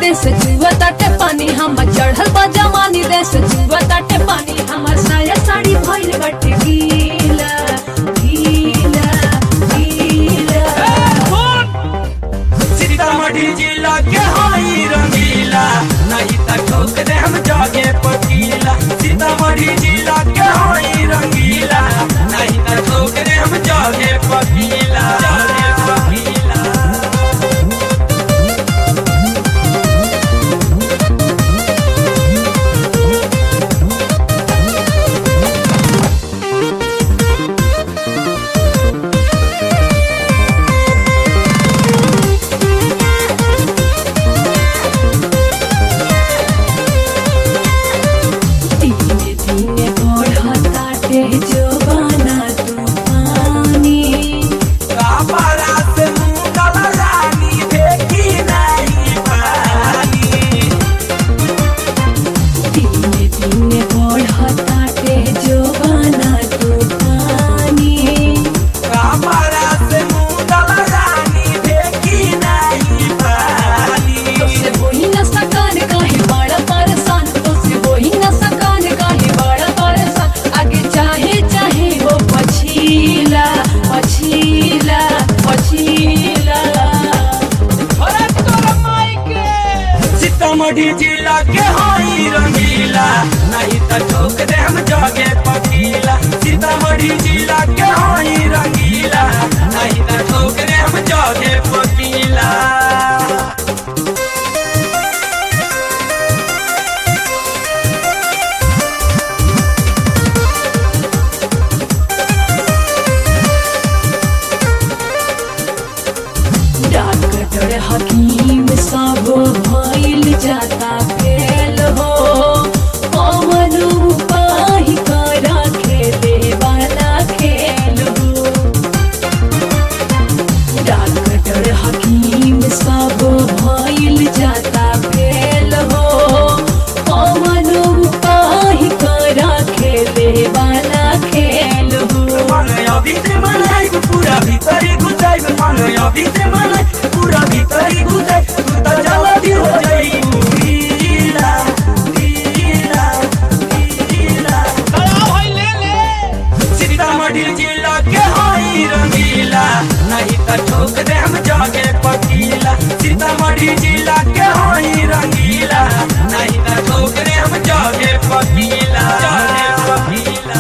देश जुआ ताटे पानी हमर चढ़ल बा जवानी देश जुआ ताटे पानी हमर साया साड़ी भइल बाटे गीला गीला गीला सीतामढ़ी जिला के हई रंगीला नहीं त ठोक दे हम जागे पकीला सीतामढ़ी जिला के हई रंगीला नहीं त ठोक दे हम जागे पकीला जागे पकीला धीरे धीरे बढ़ताटे जवाना तूफानी कापरा से मुंगल रानी देखी नहीं पानी धीरे धीरे बढ़ताटे जवाना तूफानी कापरा से मुंगल रानी देखी नहीं पानी तोसे वही न सकान काहे बड़ा परेशान तोसे वही न सकान काहे बड़ा परेशान आगे चाहे चाहे वो पछीला पछीला पछीला सीतामढ़ी जिला के हई रंगीला नहीं त ठोक दे हम जागे पकीला सीतामढ़ी जिला के हई रंगीला नहीं त ठोक दे हम जागे पकीला डॉक्टर हकीम सब भइल जाता फेल हो कौन उपाय करा खेले वाला खेल हो डॉक्टर हकीम सब भइल जाता फेल हो कौन उपाय करा खेले वाला खेल हो मन अभी से मनाई पूरा भीतरी घुसाई मन अभी से मनाई पूरा भीतरी घुसाई तू त जल्दी हो जाई गीला गीला गीला सीतामढ़ी जिला के हई रंगीला नहीं त ठोक दे हम जागे पकीला सीतामढ़ी जिला के हई रंगीला नहीं त ठोक दे हम जागे पकीला जागे पकीला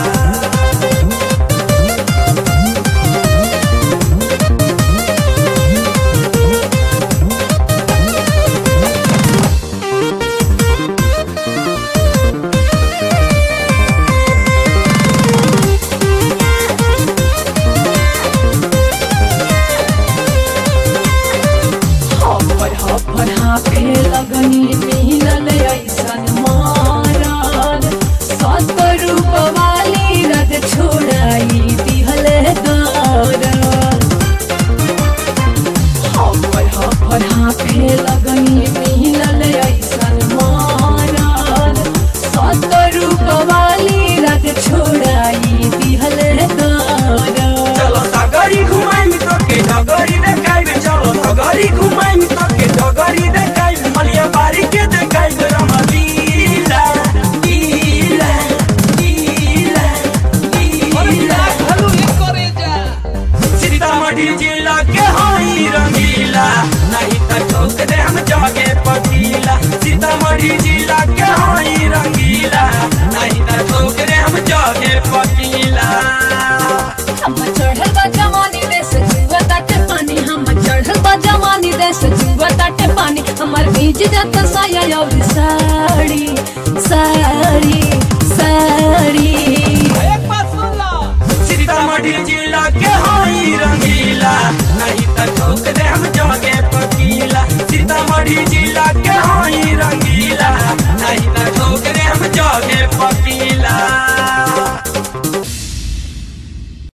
हपर हपर हाफे लगनी मिलल ऐसन मारल सत्तर वाली रद छोड़ाई दिहल दरल हपर हपर हाफे लगनी मिलल ऐसन मारल सत्तर वाली रद छोड़ाई दिहल दरल चलो सगरी घुमाई तो के डगरी देखाई चलो सगरी घुमाई तो के डगरी देखाई मलिया बारी के देखाई रामा लीला लीला लीला लीला सीतामढ़ी जिला के हई रंगीला नहीं त ठोक दे हम जागे पकीला सीतामढ़ी जिला के हई रंगीला नहीं त ठोक दे हम जागे पकीला हम चढ़ल बा जवानी देश जुआ ताटे पानी हम चढ़ल बा जवानी देश जुआ ताटे पानी हमर भीज जाता साया और साड़ी साड़ी साड़ी